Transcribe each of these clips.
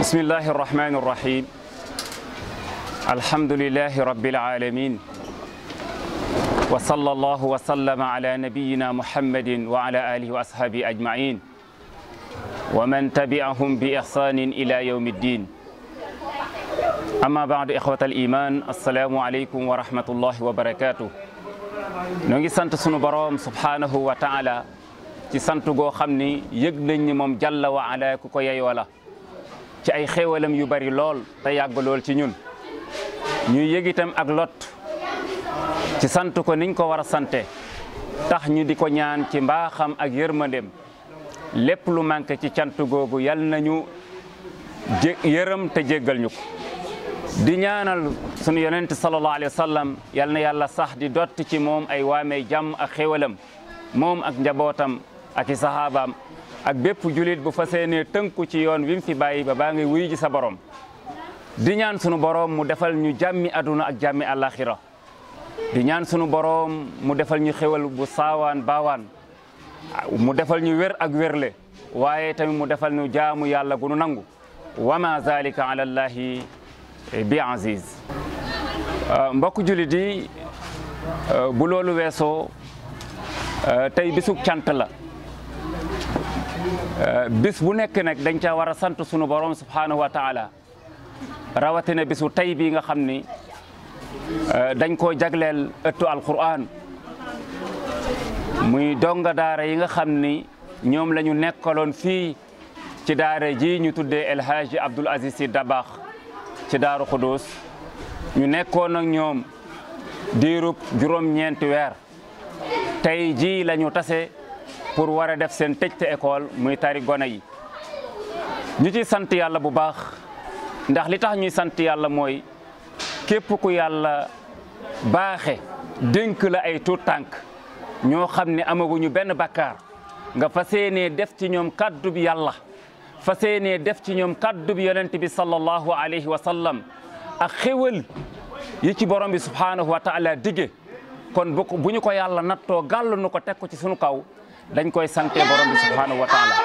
بسم الله الرحمن الرحيم الحمد لله رب العالمين وصلى الله وسلم على نبينا محمد وعلى آله وأصحابه أجمعين ومن تبعهم بإحسان إلى يوم الدين أما بعد إخوة الإيمان السلام عليكم ورحمة الله وبركاته نوغي سانت سونو بروم سبحانه وتعالى ci sant goo xam ni yëg nañ ni moom jàlla wa ala ku ko yeyoo la ci ay xéewalam yu bari lool te yàgg lool ci ñun ñuy yëg itam ak lot ci sant ko niñ ko war a sante tax ñu di ko ñaan ci mbaaxam ak yërmandem lépp lu manqué ci cant googu yal nañu jé yërëm te jéggal ñu ko di ñaanal sunu yonent sallallahu alayhi wa sallam yal na yàlla sax di dotti ci moom ay waamee jàmm ak xéewalam moom ak njabootam ak i saxaabaam ak bépp julit bu fas yéenee tënku ci yoon wi mu fi bàyyi ba baa ngi wuy ji sa borom di ñaan sunu borom mu defal ñu jàmmi aduna ak jàmmi àllaaxira di ñaan sunu borom mu defal ñu xéwal bu saawaan baawaan mu defal ñu wér ak wérle waaye tamit mu defal ñu jaamu yàlla gu nu nangu wa ma zalika ala llahi bi aziz mbokk julit yi bu loolu weesoo tey bisub cant la bis bu nekk nag dañ ca war a sant sunu borom subhanahu wa taala rawatina bisu tey bii nga xam ni dañ koo jagleel ëttu alquran muy donga daara yi nga xam ni ñoom la ñu nekkaloon fii ci daara ji ñu tuddee El Hadji Abdoul Aziz Sy Dabakh ci daaru Xudus ñu nekkoon ak ñoom diirub juróom-ñeenti weer tey jii la ñu tase pour war a def seen tëjte école muy tari gone yi ñu ci sant yàlla bu baax ndax li tax ñuy sant yàlla mooy képp ku yàlla baaxe dénk la ay tuut tànk ñoo xam ne amaguñu benn bakkaar nga fas yéenee def ci ñoom kaddu bi yàlla fas yéenee def ci ñoom kaddu bi yonent bi sallallahu alayhi wa sallam ak xéwal yi ci borom bi subhanahu wa taala dige kon bu bu ñu ko yàlla nattoo gàll nu ko teg ko ci sunu kaw dañ koy sante borom bi subhanahu wa taala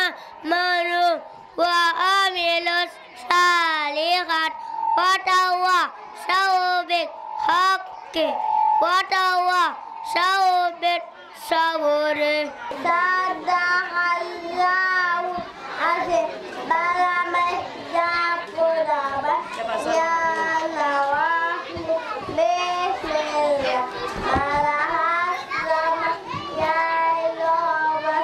وتواصوا وتواصوا بالصبر صدق الله العظيم بلغ الجبر يا نواحي بسم الله مرحبا يا الله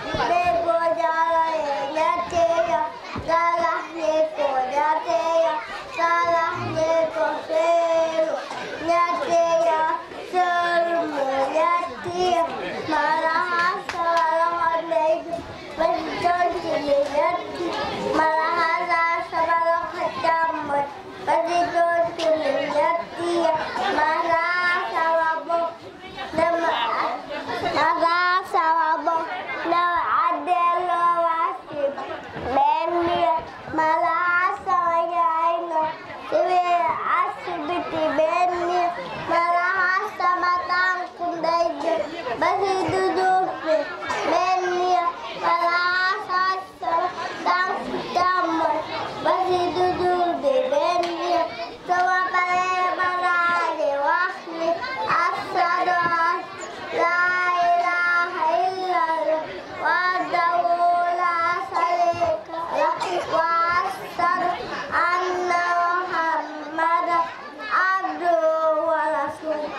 بجلال يديك salah niku nyateya salah niku seru nyateya sermu nyateya malah salah niku betul sini nyati malah salah kecamut betul sini nyati malah salah bu nama malah salah bu nama adel wasib Bendia malah saya ino Tiwi asibiti bendia malah sama tangkum daiju basi duduk bendia malah sama tangkum damai basi duduk bendia sama pale malah diwakli asadu la ilaha illallah wahdahu la syarika lah wa asyhadu anna muhammadan abduhu wa rasuluh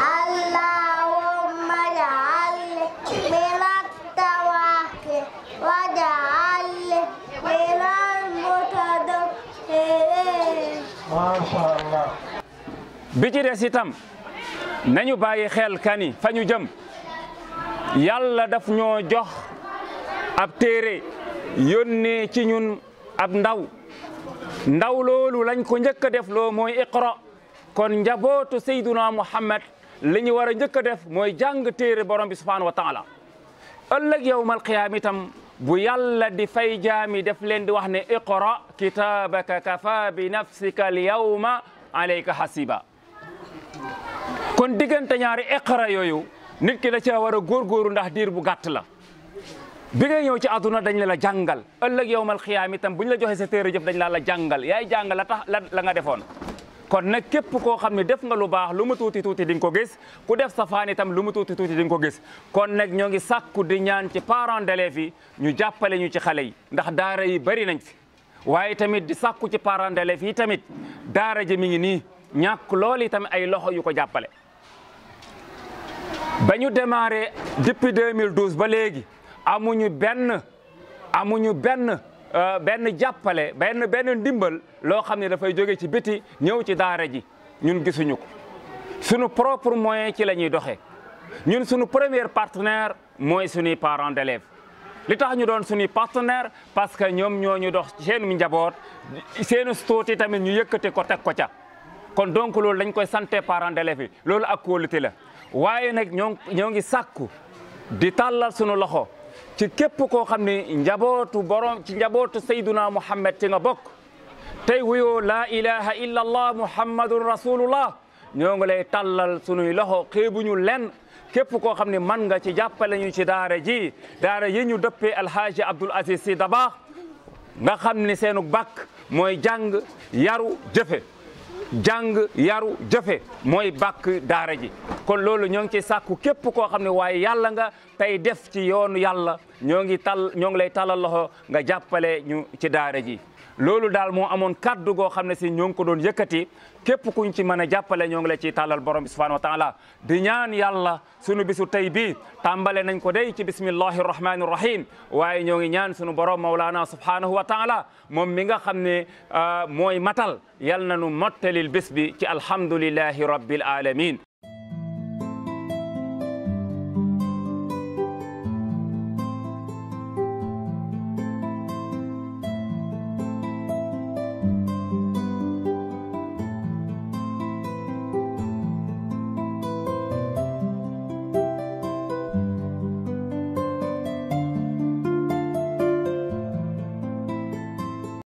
allahumma ja'alni minat tawakkil wa ja'alni minal mutadabbirin Masha Allah. bi ci des itam nañu bàyyi xel kani fa ñu jëm yàlla daf ñoo jox ab téere yónnee ci ñun ab ndaw ndaw loolu lañ ko njëkk a def loo mooy iqra kon njabootu sayduna muhammad li ñu war a njëkk a def mooy jàng téere borom bi subhanahu wa taala ëllëg yowmal qiyaam itam bu yàlla di fay jaami def leen di wax ne iqra kitaabaka kafa bi nafsika al yawma alayka hasiba kon diggante ñaari iqra yooyu nit ki da caa war a góorgóoru ndax diir bu gàtt la bi ngay ñëw ci àdduna dañ la la jàngal ëllëg yowmal xiyaam itam bu ñu la joxe sa téere jëf dañ la la jàngal yaay jàngal la tax la la nga defoon kon nag képp koo xam ne def nga lu baax lu mu tuuti tuuti di nga ko gis ku def safaan itam lu mu tuuti tuuti di nga ko gis kon nag ñoo ngi sàkku di ñaan ci parents d'élèves yi ñu jàppale ñu ci xale yi ndax daara yi bari nañ fi waaye tamit di sàkku ci parents d'élèves yi tamit daara ji mi ngi nii ñàkk loolu itam ay loxo yu ko jàppale ba ñu démarré depuis 2012 ba léegi amuñu benn amuñu benn euh, benn jàppale benn benn ndimbal loo xam ne dafay jóge ci biti ñëw ci daara ji ñun gisuñu ko sunu propre moyen ci la ñuy doxee ñun sunu premier partenaire mooy suñuy parents d'élèves li tax ñu doon suñuy partenaire parce que ñoom ñoo ñu dox seen njaboot seen stuuti tamit ñu yëkkati ko teg ko ca kon donc loolu dañ koy santé parents d'élèves yi loolu ak kóolute la waaye nag ñoo ñoo ngi sàkku di tàllal sunu loxo ci képp koo xam ne njabootu borom ci njabootu sayduna muhammad ci nga bokk tey wuyoo laa ilaha illa allah muhammadun rasulullah ñoo ngi lay tàllal sunuy loxo xeebuñu lenn képp koo xam ne man nga ci jàppale ñu ci daara ji daara yi ñu dëppee alhaaji abdul aziz si dabaax nga xam ne seenu bàkk mooy jàng yaru jëfe jàng yaru jëfe mooy bàkk daara ji kon loolu ñoo ngi ci sàkku képp koo xam ne waaye yàlla nga tey def ci yoonu yàlla ñoo ngi tal ñoo ngi lay talal loxo nga jàppale ñu ci daara ji loolu daal moo amoon kaddu goo xam ne si ñoo ngi ko doon yëkkati képp kuñ ci mën a jàppale ñoo ngi la ciy tàllal borom bi subhanahu wa taala di ñaan yàlla sunu bisu tey bii tàmbale nañ ko day ci bismillahi rahmani rahim waaye ñoo ngi ñaan sunu borom maulana subhanahu wa taala moom mi nga xam ne mooy matal yal na nu mottalil bés bi ci alhamdulillahi rabbil alamin